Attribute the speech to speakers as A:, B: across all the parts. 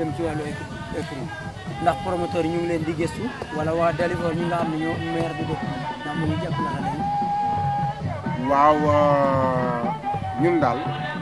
A: dem ci wàllu écrit ndax promoteur yi ñu ngi leen di gëstu wala waa Dalifort ñi nga xam ne ñoo maire bi dëkk ndax mu ngi jàppale xale yi.
B: waaw ñun daal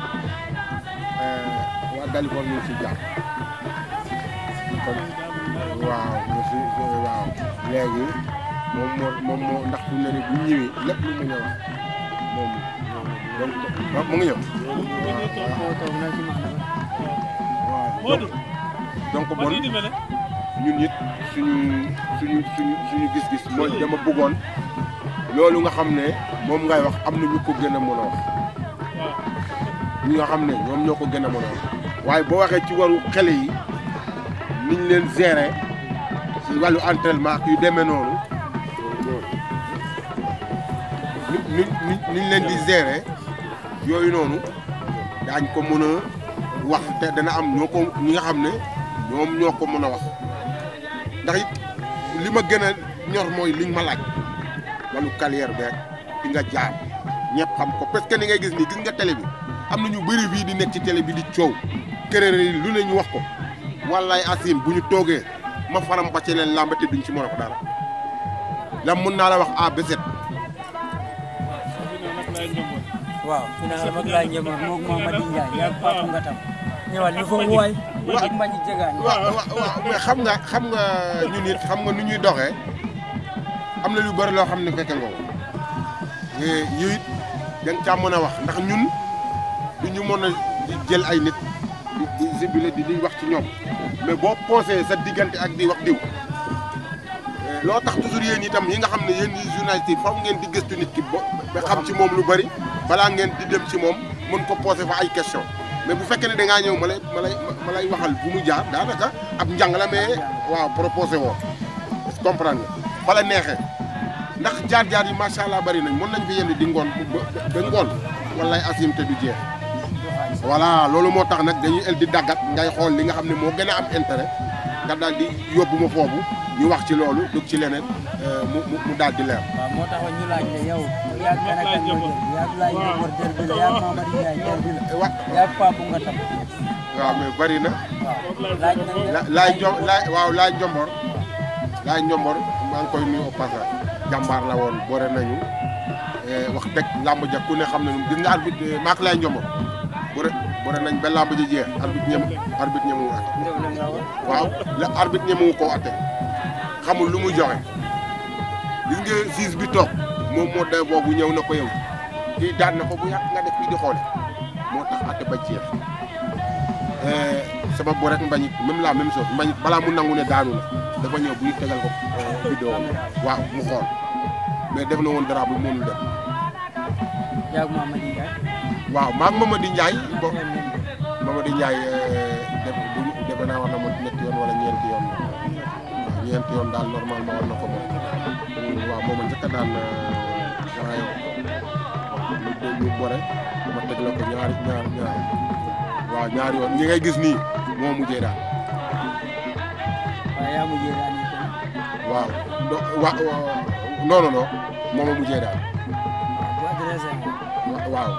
B: waa Dalifort ñu ngi si jàpp kon waaw ñu si waaw léegi moom moo moom moo ndax fu mu ne nii bu ñëwee lépp lu mu ñëw moom donc mu ngi ñëw.
A: moo toog na ci maanaam.
B: waaw donc donc bon ñun it suñu suñu suñu suñu gis-gis mooy dama bëggoon loolu nga xam ne moom ngay wax am na ñu ko gën a mën a wax ñi nga xam ne ñoom ñoo ko gën a mën a wax waaye boo waxee ci waru xale yi niñ leen gérer ci wàllu entraînement ak yu demee noonu ni ni niñ leen di gérer yooyu noonu daañ ko mën a wax te dana am ñoo ko ñi nga xam ne ñoom ñoo ko mën a wax ndax it li ma gën a ñor mooy liñ ma laaj wàllu carrière beeg fi nga jaar ñëpp xam ko parce que ni ngay gis nii gis nga télé bi am na ñu bëri bii di nekk ci télé bi di coow kërër yi lu ne ñu wax ko wallaay asim bu ñu toogee ma faram ba ci leen làmb te duñ ci mën a ko dara lam mun naa la wax a beset
A: waaw final mag laay njëmoon moog Mamadi Ndiaye yaa Papa Ngatam ñëwal ñu fa waay ak mbañi jegaan
B: waaw waaw mais xam nga xam nga ñun it xam nga nu ñuy doxee am na lu bëri loo xam ne fekke nga ko yow it da nga caa mën a wax ndax ñun du ñu mën a jël ay nit di di sibile di di wax ci ñoom mais boo posé sa diggante ak di wax diw loo tax toujours yéen itam yi nga xam ne yéen ñi journaliste yi faw ngeen di gëstu nit ki ba xam ci moom lu bëri balaa ngeen di dem ci moom mën ko posé fa ay question mais bu fekkee ne da ngaa ñëw ma lay ma lay ma lay waxal bu mu jaar daanaka ab njàng la mais waaw proposé woo est-ce que comprendre nga fa la neexee ndax jaar-jaar yi macha allah bari nañ mën nañ fi yenn di ngoon ba ba ngoon wallaay asim te du jeex voilà loolu moo tax nag dañuy el di daggat ngay xool li nga xam ne moo gën a am intérêt nga daal di yóbbu ma foofu ñu wax ci loolu dugg ci leneen mu mu mu daal di leer.
A: waaw moo taxoon ñu laaj la yow yaa gën a kan nga jël yaa laay njëmoon derbi la yaa Mamadi Ndiaye derbi la
B: wa
A: yaa Papa Ngatam
B: waaw mais bari na.
A: waaw laaj nañ
B: la laay jo laay waaw laay njombor laay njombor maa ngi koy nuyu au passage jàmbaar la woon boore nañu wax dëgg làmb ja ku ne xam nañu gis nga arbitre maak laay njombor boore boore nañ ba làmb ji jeex arbitre ñem arbitre ñemu atte
A: ndef la nga woon
B: waaw la arbitre ñemu koo atte xamul lu muy joxe gis nga siis bi toog moom moo day boobu ñëw na ko yow kii daan na ko bu yàgg nga def fii di xoole moo tax atte ba jeex sama bo rek mbañit même la même chose mbañit balaa mu nangu ne daanu na dafa ñëw bu ñu tegal ko vidéo waaw mu xool mais def na woon dara bu mënul def
A: yaa Mamadi Ndiaye
B: waaw maag Mamadi Ndiaye bo Mamadi Ndiaye def bu defe naa war na mo ñetti yoon wala ñeenti yoon waaw ñeenti yoon daal normalement war na ko moom waaw mooma njëkk a daan grand yow lu ñu bore ma teg la ko ñaari ñaar ñaar waaw ñaari yoon ñi ngay gis nii moo mujjee daal
A: waaw yaa mujjee daan yi kon
B: waaw do wa non non non moom a mujjee daal
A: bu adressé ma
B: wa- waaw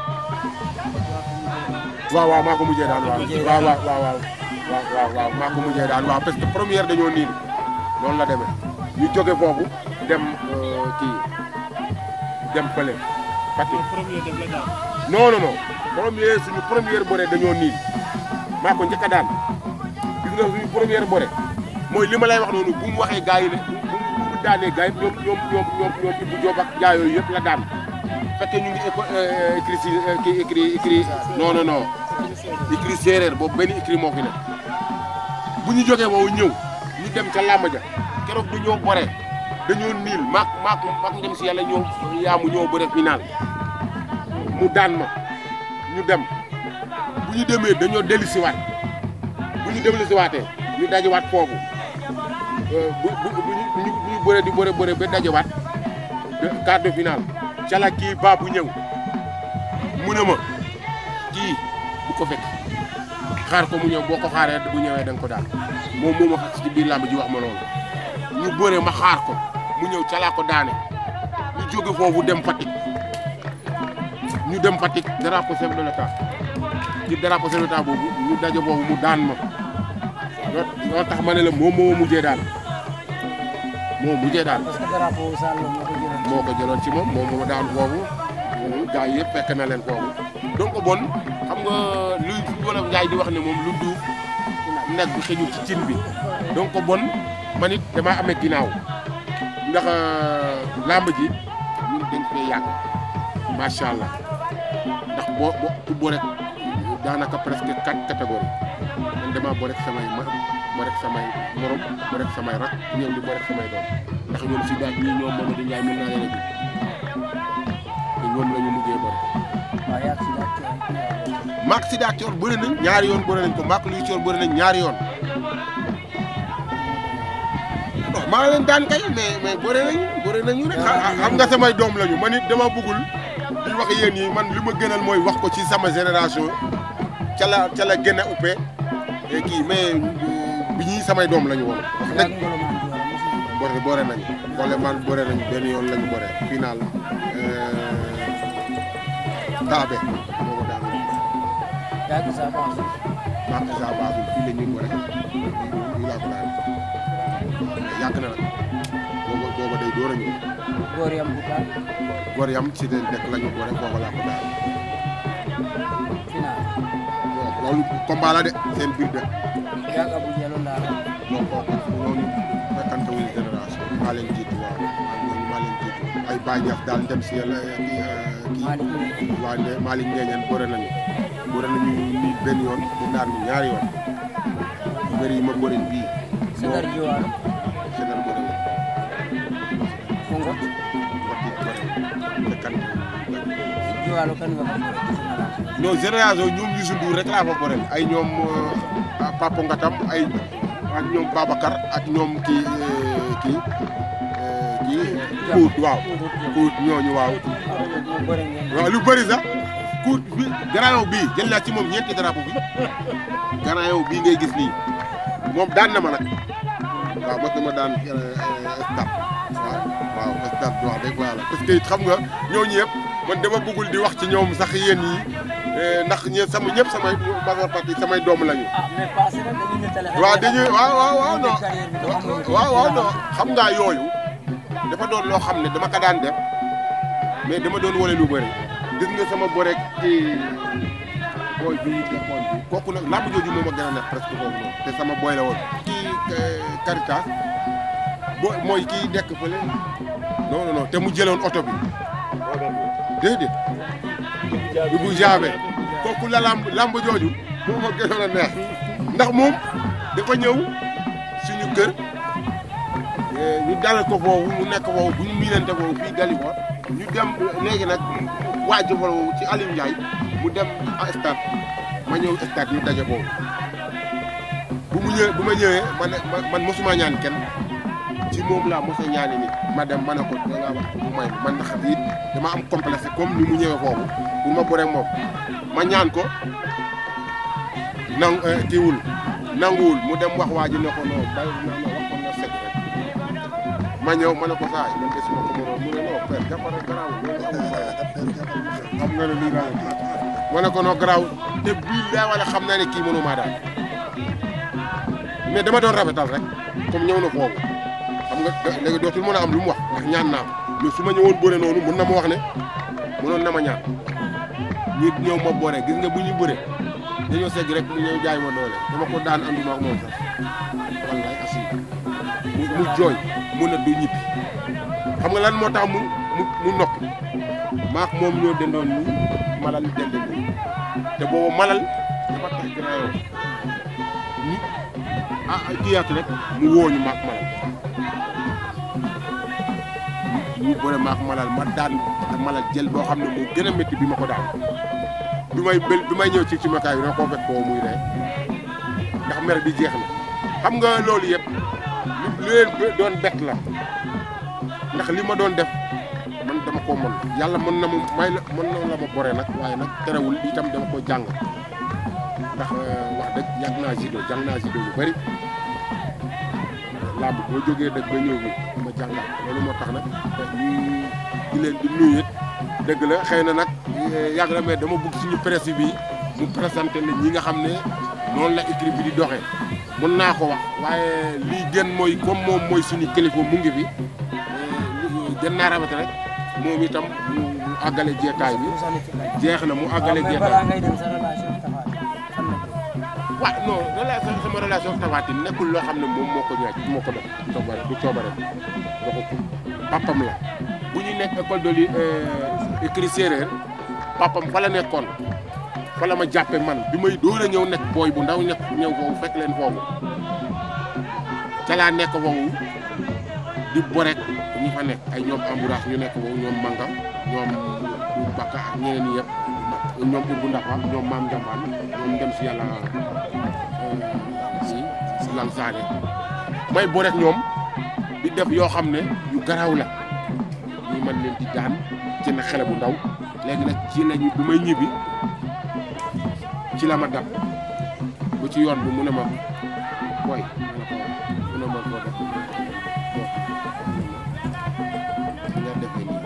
B: waaw waaw maa ko mujjee daal waaw waaw waaw waaw waaw waaw waaw waaw maa ko mujjee daal waaw parce que première dañoo niin noonu la demee ñu jóge foofu dem euh, kii dem fële Fatick non non non première suñu première bëre dañoo niin maa ko njëkk a daan gis nga suñu première bëre mooy li ma lay wax noonu bu mu waxee gars yi ne bu bu mu daanee gars yi ñoom ñoom ñoom ñoom ñoom Ibou Diop ak gars yooyu yëpp la daan fekkee ñu ngi éco écrit si kii écrit écrit non non non écrit séeréer boobu benn écrit moo fi ne bu ñu jógee woowu ñëw ñu dem ca làmb ja keroog dañoo bore dañoo niil maak maak maak ndem si yàlla ñoo yaamu ñoo bëre final mu daan ma ñu dem bu ñu demee dañoo dellusiwaat bu ñu dellusiwaatee ñu dajewaat foofu bu bu bu ñu bu ñu bëree di bëre bëre ba dajewaat quart de finale ca la kii baa bu ñëw mu ne ma kii bu ko fekk xaar ko mu ñëw boo ko xaaree bu ñëwee da nga ko daal moom moo ma xas ci biir làmb ji wax ma loolu ñu bëre ma xaar ko mu ñëw ca laa ko daane ñu jóge foofu dem Fatick ñu dem Fatick drapeau chef de l'état ci drapeau chef de l'état boobu ñu daje boobu mu daan ma loo tax ma ne la moom moo mujjee daal moo mujjee daal
A: parce que drapeau Sall moo ko jëloon.
B: moo ko jëloon ci moom moom moo daan foofu gars yi yëpp fekk na leen foofu donc bon xam nga luy wala Njaay di wax ne moom lu duuf nag bi xëjul ci cin bi donc bon man it damaa amee ginnaaw ndax làmb ji ñun dañ fee yàgg macha allah ndax boo boo ku boo rek daanaka presque quatre catégories man damaa boo rek samay ma boo rek samay morom boo rek samay rak ñëw di boo rek samay doom ndax ñoom si daal ñii ñoom Mamadou Ndiaye mën naa leen a ji te ñoom la ñu mujjee bëri.
A: waaw yaa ngi si daal coono.
B: maak si daal coor bëri nañ ñaari yoon bëri nañ ko maak luy coor bëri nañ ñaari yoon. non maa leen daan kay mais mais bëri nañu bëri nañu rek. xam nga samay doom lañu man it dama bëggul di wax yéen yi man li ma gënal mooy wax ko ci sama génération ca la ca la gën a uppee kii mais bi ñii samay doom lañu woon.
A: yaa ngi ngolo maa ngi joxe mosul.
B: boore boore nañu boole man boore nañu benn yoon lañu boore final taabe moo daan
A: yaa ngi saa baax.
B: maak isa baasul fii la ñuy boore fii laa ko daan yàgg na nag booba booba day door a ñëw
A: góor yam bu baax.
B: góor yam ci leen dekk la ñu boore booba laa ko daan
A: final.
B: bon loolu combat la de seen biir de
A: yaa ngi abu jalo laa la.
B: bon kooku loolu fekkante wuñu génération maa leen jiitu waaw maa maa leen jiitu ay Baye Niass daal dem si yàlla kii kii
A: Malick Ndiaye.
B: waa ne Malick Ngeeñeen bëre nañu bëre nañu nii benn yoon mu daan ñu ñaari yoon bëri yi ma bëri bii
A: Sadar Jiwaalo.
B: Sénégal bëre wu
A: Kongot.
B: waxtu bëre te kan
A: Jiwaalo kan nga ko bëre.
B: non génération ñoom Youssou Ndour rek laa fa bëre ay ñoom ah, Papa Ngatam ay ak ñoom Babacar ak ñoom kii eh, kii eh, kii Kuut waaw Kuut ñooñu waaw
A: mu bëre ngeen.
B: waaw lu bëri sax Kuut bi Grand Yoff bii jël naa ci moom ñeenti drapeau bi Grand Yoff bii ngay gis nii moom daan na ma nag waaw mos na ma daan stade waaw waaw stade wax dëgg yàlla parce que it xam nga ñooñu yëpp man dama bëggul di wax ci ñoom sax yéen yi ndax ñe sama ñëpp samay majeure partie samay doom lañu.
A: ah mais passé na dañuy nettali.
B: waaw dañuy waaw waaw waaw non
A: carrière bi te xamuñu ko.
B: waaw waaw non xam ngaa yooyu dafa doon loo xam ne dama ko daan def mais dama doon wane lu bëri gis nga sama borek ci booy bi defoon bi kooku nag làmb jooju moom a gën a neex presque kooku noonu te sama booy la woon kii Caritas boo mooy kii nekk fële non non non te mu jëloon oto bi déedéet bi bu jaabe kooku la làmb làmb jooju moom a gënoon a neex ndax moom dafa ñëw suñu kër ñu dalal ko foofu mu nekk foofu bu ñu miinante foofu fii Dalifor ñu dem léegi nag waa Jofal woowu ci Aliou Ndiaye mu dem stade ma ñëw stade ñu daje foofu bu mu ñëwee bu ma ñëwee man man mosuma ñaan kenn ci moom laa mos a ñaani nit ma dem ma ne ko da ngaa wax mu may man ndax it dama am complexe comme ni mu ñëwee foofu pour ma bëre moom ma ñaan ko nang kiiwul nanguwul mu dem wax waa ji ne ko non bàyyi naa ma wax ko na sëg rek ma ñëw ma ne ko saa yi man de suma ko mënoon mu ne non père jàppale garaawul loolu amul fay xam nga ne lii daal ma ne ko non garaaw te bii daa wala xam naa ne kii mënu maa daal mais dama doon rafetal rek comme ñëw na foofu xam nga léegi dootul mën a am lu mu wax ndax ñaan naa mais su ma ñëwoon bëre noonu mun na ma wax ne mënoon na ma ñaan ñi ñëw ma boore gis nga bu ñu bëre dañoo segg rek mu ñëw jaay ma doole dama ko daan anduma ak moom sax wallaay asi mu mu jooy mu ne du ñibbi xam nga lan moo tax mu mu mu noppi maak moom ñoo dendoon nii malal dende nii te boobu malal dafa tax Grand Yoff ñu ah kiyaat rek mu wooñu maak malal ñu bëre maak malal ma daan te malal jël boo xam ne moo gën a métti bi ma ko daan bi may bël bi may ñëw ci ci makaay bi dama koo fekk koo muy ree ndax mer bi jeex na xam nga loolu yëpp lu leen doon bett la ndax li ma doon def man dama koo mën yàlla mën na ma may la mën na la ma bore nag waaye nag terewul itam dama ko jàng ndax wax dëgg yàgg naa judo jàng naa judo lu bëri làmb boo jógee dëgg ba ñëw bi ma jàngal loolu moo tax nag ñu di leen di nuyu it dëgg la xëy na nag yàgg na mais dama bëgg suñu presse bi mu présenté la ñi nga xam ne noonu la équipe bi di doxee mun naa ko wax waaye lii gën mooy comme moom mooy suñu kilifa mu ngi fi gën naa rafet rek moom itam mu mu àggale jeetaay bi
A: mu sànni ci laaj.
B: jeex na mu àggale
A: mais
B: jeetaay
A: balaa ngay dem sa relation ak Tapha Tine fan la ko.
B: waaw non relation sama relation ak Tapha Tine nekkul loo xam ne moom moo ko ñaaj moo ko def coobare du coobare waxu papam la bu ñu nekk école de li écrit séeréer papam fa la nekkoon fa la ma jàppe man bi may door a ñëw nekk booy bu ndaw nekk ñëw foofu fekk leen foofu ca laa nekk foofu di borek ñi fa nekk ay ñoom ambourage ñu nekk foofu ñoom manga ñoom bakka ak ñeneen ñi yëpp ñoom Ibou Ndafa ñoom Maam Njambaan ñoom dem si yàlla si si lan saane may borek ñoom di def yoo xam ne yu garaaw la ñu mën leen di daan ci na xale bu ndaw léegi nag ci lañu bi may ñibbi ci la ma dab bu ci yoon bi mu ne ma booy mu ne ma foo def nga defee nii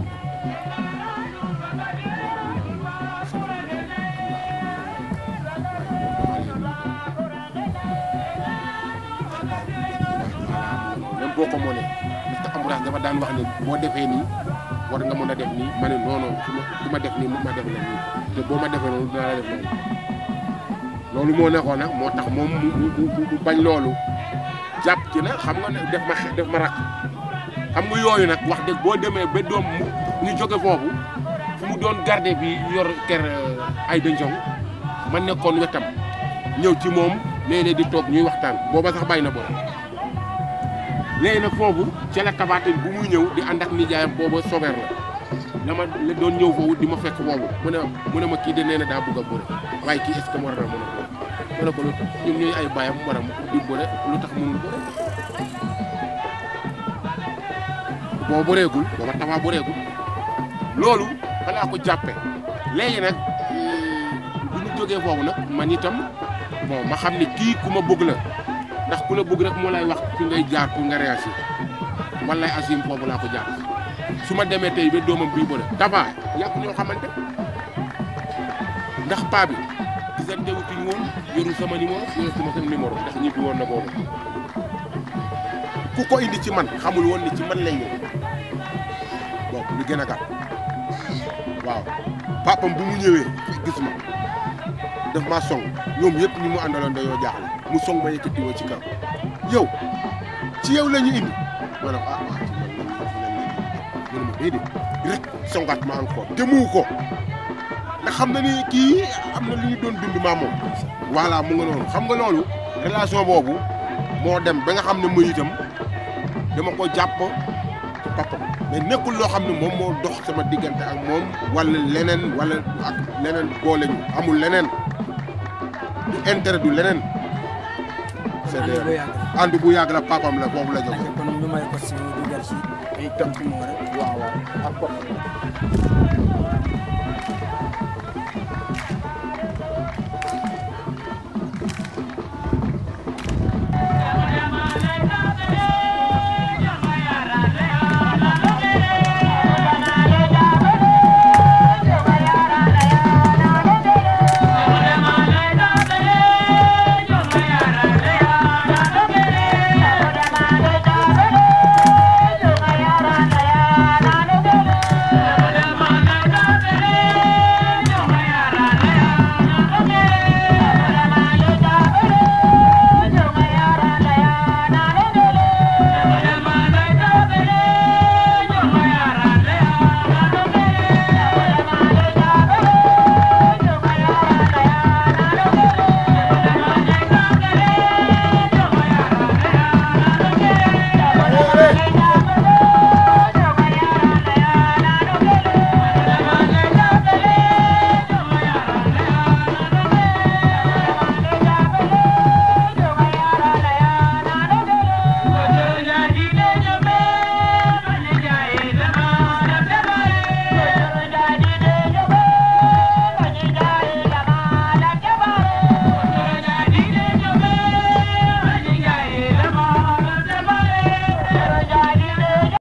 B: même boo ko mënee parce que ambourage dafa daan wax ne boo defee nii war nga mën a def nii ma ne non non su ma su ma def nii mu ma def la nii te boo ma defee noonu dinaa la def noonu loolu moo nekkoon nag moo tax moom mu mu mu mu bañ loolu jàpp ci na xam nga ne def ma xe- def ma rakk xam nga yooyu nag wax dëgg boo demee ba doom mu ñu jóge foofu fu mu doon garde bi yor ker ay dëncoŋ ma nekkoon wetam ñëw ci moom léeg-léeg di toog ñuy waxtaan booba sax bàyyi na boole léegi nag foofu ca la Tapha Tine bu muy ñëw di ànd ak nijaayam booba sobeer la dama la doon ñëw foofu di ma fekk foofu mu ne mu ne ma kii de nee na daa bëgg a bëre waaye kii est-ce que war na mën a bëre ma ne ko lu tax ñun ñooy ay baayam war a di bëre lu tax mënul bëre boo bëreegul booba Tapha bëreegul loolu balaa ko jàppe léegi nag bu ñu jógee foofu nag man itam bon ma xam ne kii ku ma bëgg la ndax ku la bëgg rek moo lay wax fi ngay jaar pour nga réagir wallaay asim foofu laa ko jaar su ma demee tey ba doomam bii bëre Tapha yàgg ñoo xamante ndax paa bi gisante wutuñ woon yoru sama numéro yoru sama sama numéro ndax ñibbi woon na boobu ku ko indi ci man xamul woon ni ci man lay ñëw bon lu gën a gàtt waaw papam bu mu ñëwee gis ma daf maa song ñoom yëpp ñi mu àndaloon dañoo jaaxle mu song ma yëkkati woo ci kaw yow ci yow la ñu indi ma ne ko ah waaw ci man la ñu ma déedéet rek songaat ma encore te mu ko ndax xam na ni kii am na lu ñu doon dund maa moom voilà mu nga noonu xam nga loolu relation boobu moo dem ba nga xam ne muy itam dama ko jàpp ci papam mais nekkul loo xam ne moom moo dox sama diggante ak moom wala leneen wala ak leneen boole ñu amul leneen du intérêt du leneen. c'est
A: ànd bu yàgg la.
B: ànd bu yàgg la papam la foofu la jógee.
A: ayca kon ñu may ko si mu dugal si ay tënk moo rek.
B: waaw waaw ak